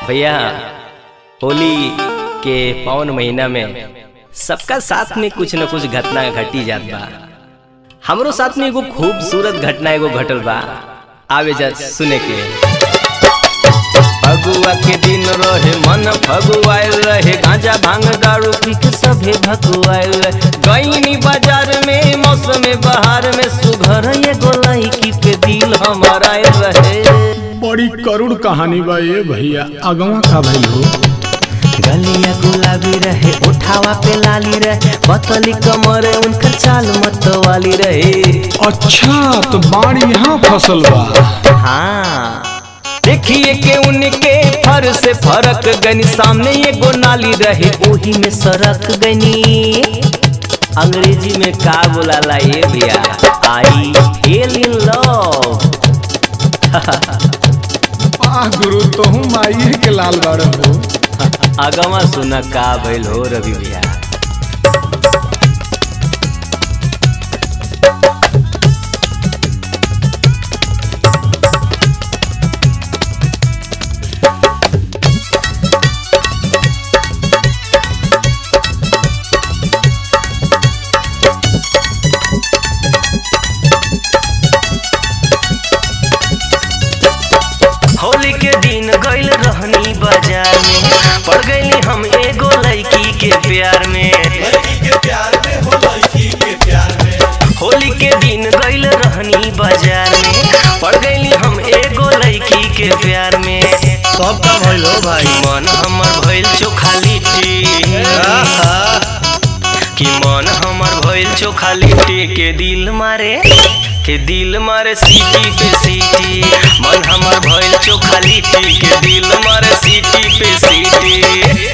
भैया होली के पौन महीना में सबका साथ में कुछ न कुछ घटना घटी जात बा हमरो साथ में एगो खूबसूरत घटना एगो घटल बा आवे जा सुने के फगुआ के दिन रहे मन फगुआल रहे गांजा भांग दारू पी के सभे भगुआल रहे गईनी बाजार में मौसम बहार में सुघर एगो लड़की के दिल हमारा रहे बड़ी करुण कहानी बा ये भैया अगवा का भइल हो गलिया गुलाबी रहे उठावा पे लाली रहे बतली कमर उनकर चाल मत वाली रहे अच्छा तो बाढ़ यहाँ फसल बा हाँ देखिए के उनके फर से फरक गनी सामने एगो नाली रहे ओही में सरक गनी अंग्रेजी में का बोलाला ये भैया आई फेल इन लव आ गुरु तो हूँ माइये के लाल बाड़ हो अगवा सुना का भइल हो रवि भैया होली के दिन गइल रहनी बाजार में पड़ गईली हम एगो लड़की के प्यार में होली के दिन गइल रहनी बाजार में पड़ गईली हम एगो लड़की के प्यार में सब का भइल हो भाई मन हमर भइल चोखा लिट्टी कि मन हमर भइल चोखा लिट्टी के दिल मारे के दिल मारे सीटी पे सीटी मन हमर भइल चोखा लिट्टी के दिल मारे सीटी पे सीटी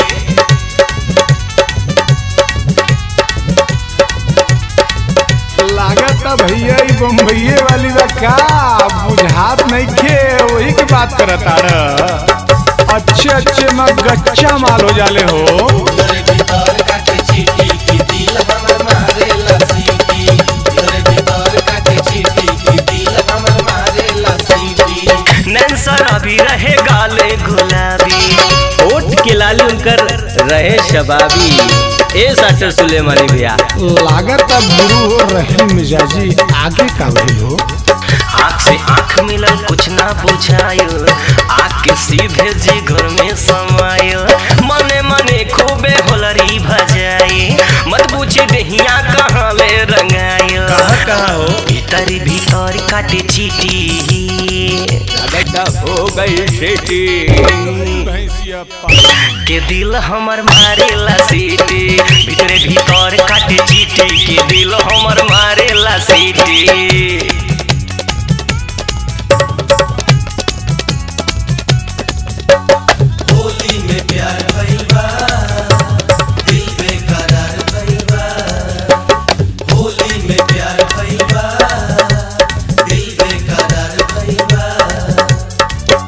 लागत भैया ई बम्बईये वाली बा का बुझात नहीं खे वही की बात करत आड़ अच्छे अच्छे में गच्चा माल हो जाले हो नैन शराबी रहे गाले गुलाबी होठ के लाली उनकर रहे शबाबी ए साटर सुलेमानी भैया लागत गुरु हो रहे मिजाजी आगे का भइल हो आँख से आँख मिलल कुछ ना बुझायो आँख के सीधे जी घर में समायो मने मने खूबे होलरी भजाई मत पूछे दहिया कहाँ ले रंगायो कहाँ कहाँ हो भीतर भीतर काटे चीटी हो गई सीटी भैंसिया के दिल हमर मारेला सीटी भीतरे भीतर काटे चीटी के दिल हमर मारेला सीटी होली में प्यार भइल बा दिल बेकरार भइल बा होली में प्यार भइल बा दिल बेकरार भइल बा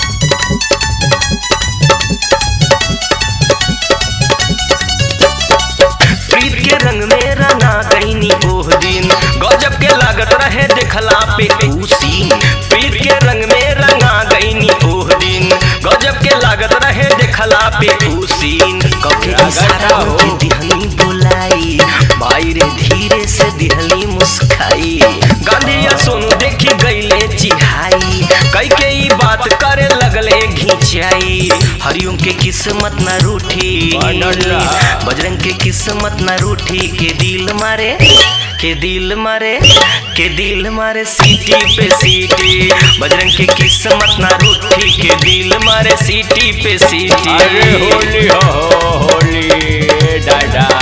प्रीत के रंग में रंगा गईनी ओह दिन गजब के लागत रहे देखला पे उसी प्रीत के रंग में रंगा गईनी ओह दिन गजब के लागत रहे देखला पे उसी कभी इशारा के दिहनी बुलाई भाई रे धीरे से दिहली मुस्काई गांधी या सोनू देखी गईले चिहाई कई के ई बात करे लगले घिंचाई हरिओम के किस्मत न रूठी बजरंग के किस्मत न रूठी के दिल मारे के दिल मारे के दिल मारे सीटी पे सीटी बजरंग के किस्मत न रूठी के दिल मारे सीटी पे सीटी अरे होली हो होली डाडा